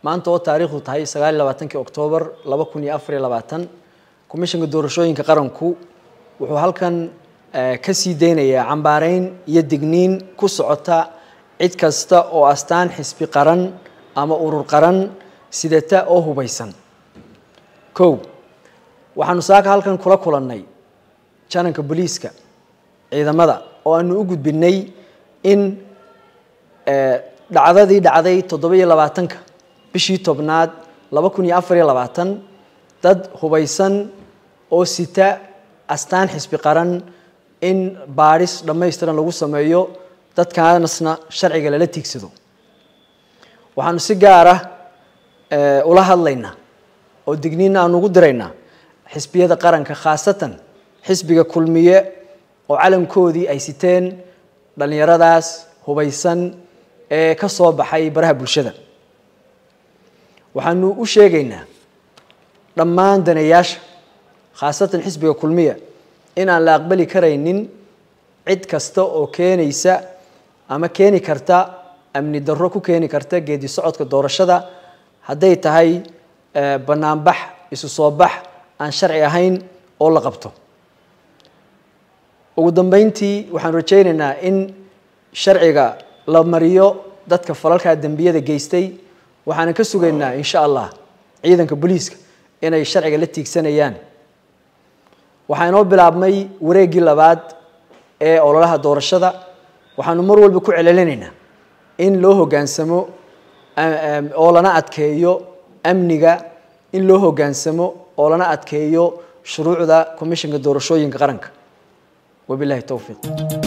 maanta oo taariikhdu tahay sagaal iyo labaatankii oktoobar laba kun iyo afar iyo labaatan komishanka doorashooyinka qaranku wuxuu halkan ka sii deynayaa cambaareyn iyo digniin ku socota cid kasta oo astaan xisbi qaran ama urur qaran sidata oo hubaysan kow waxaanu saaka halkan kula kulannay jananka booliiska ciidamada oo aanu u gudbinay in dhacdadii dhacday toddoba iyo labaatanka bishii tobnaad laba kun iyo afar iyo labaatan dad hubaysan oo sita astaan xisbi qaran in baadhis dhammaystiran lagu sameeyo dadkaanasna sharciga lala tiigsado waxaanu si gaar ah ula hadlaynaa oo digniinna aanu ugu diraynaa xisbiyada qaranka khaasatan xisbiga kulmiye oo calankoodii ay siteen dhallinyaradaas hubaysan ee ka soo baxay baraha bulshada waxaanu u sheegaynaa dhammaan daneeyaasha khaasatan xisbiga kulmiya in aan la aqbali karaynin cid kasta oo keenaysa ama keeni karta amni darro ku keeni karta geedi socodka doorashada hadday tahay banaanbax isu soo bax aan sharci ahayn oo la qabto ugu dambeyntii waxaanu rajaynaynaa in sharciga la mariyo dadka falalkaa dembiyada geystay waxaana ka sugaynaa insha allah ciidanka booliiska inay sharciga la tiigsanayaan waxaa inoo bilaabmay wareeggii labaad ee ololaha doorashada waxaanu mar walba ku celcelinaynaa in loo hoggaansamo oo lana adkeeyo amniga in loo hoggaansamo oo lana adkeeyo shuruucda komishanka doorashooyinka qaranka wabilahi towfiiq